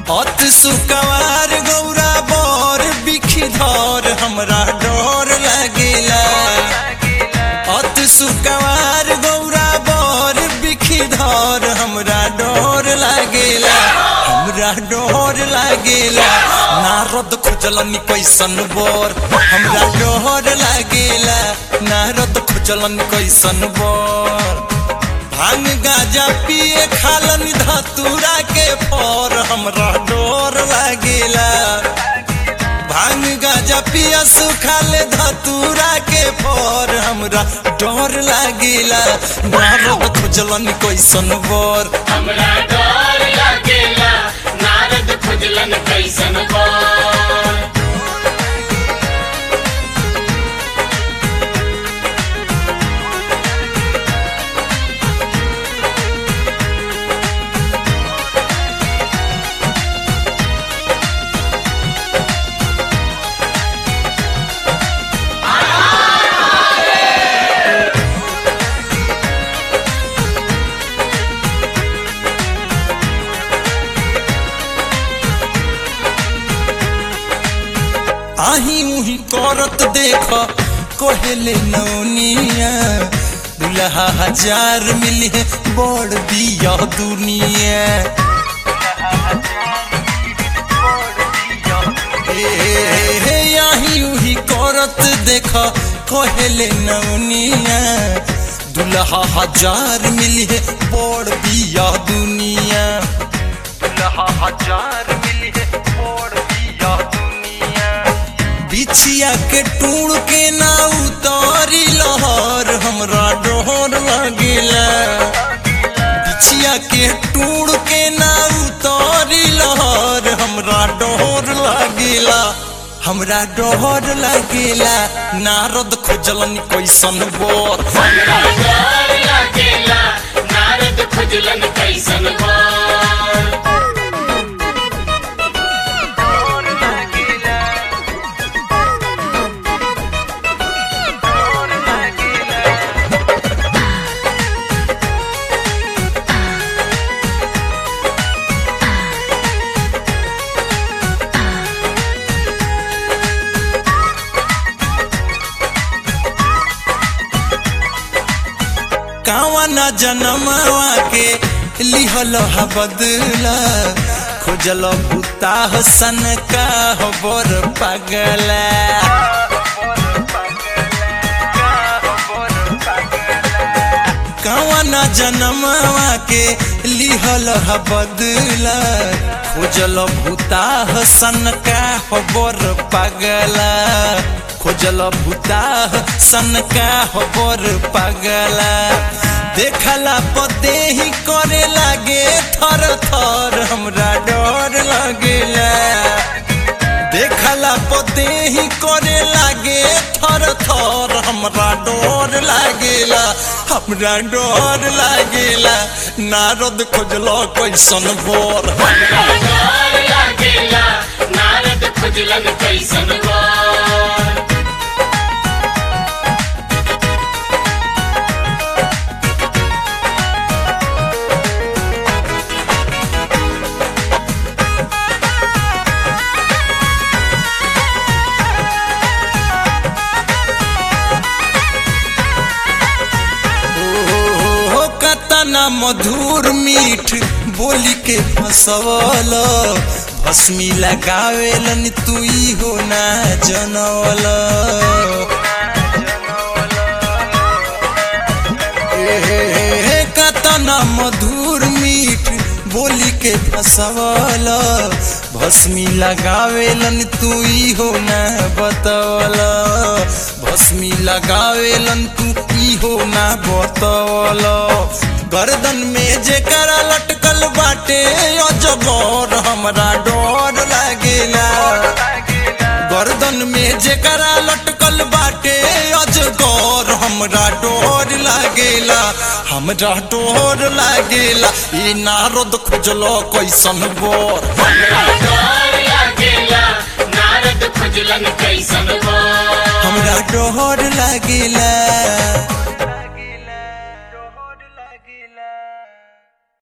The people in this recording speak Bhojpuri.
अत सुकवार गौरा बर बिखधर हमरा डर लागेला अत सुकवार गौरा बर बिखधर हमरा डर लागेला हमरा डर लागेला नारद खोजलनी कैसन बर हमरा डर लागेला नारद खोजलनी कैसन बर भांग गाजा पिए खालन धतूरा के पर हमरा डर लागेला भांग गाजा पिया सुखाले धतूरा के पर हमरा डर लागेला नारद खोजलन कैसन बर हमरा डर लागेला नारद खुजलन कैसन बार आही उही करत देख कोहेले नौनिया दुल्हा हजार मिली है बड़ बिया दुनिया ए, हे आही उही करत देख कोहेले नौनिया दुल्हा हजार मिली है बड़ बिया दुनिया दुल्हा हजार मिली है बड़ बिया दुनिया बिछिया के टूण के ना उतारी लहर हमरा डोर लगेला बिछिया के टूण के ना उतारी लहर हमरा डोर लगेला हमरा डोर लगेला नारद खोजलन कैसन बोर हमरा डर लागेला नारद खुजलन कैसन बार कावा न जनमवा के लिहल हा बदला खोजल बुता सन का हो बर पगला कावा न जनमवा के लिहल हा बदला खोजल भूता सन का हो बर पगला खोजल भूता सन का हो बर पगला देखला पते ही करे लागे थर थर हमरा डर लगेला देखला पते ही करे लागे थर थर हमरा डर लागेला हमरा डर लागेला नारद खोजलो कैसन बोर हमरा डर लागेला नारद खुजलन कैसन बार ओ कतना मधुर मीठ बोली के फसवल भस्मी लगावेलन तू हो ना जनवल ए, कतना मधुर मीठ बोली के फसवल भस्मी लगावेलन तू हो ना बतवल भस्मी लगावेलन तू हो ना बतवल गर्दन में जेकरा लटकल बाटे अजगर हमरा डर लागेला गर्दन में जेकरा लटकल बाटे अजगर हमरा डर लागेला हमरा डर लागेला ई नारद खोजलो कैसन बोर हमरा डर लागेला नारद खुजलन कैसन बार हमरा डर लागेला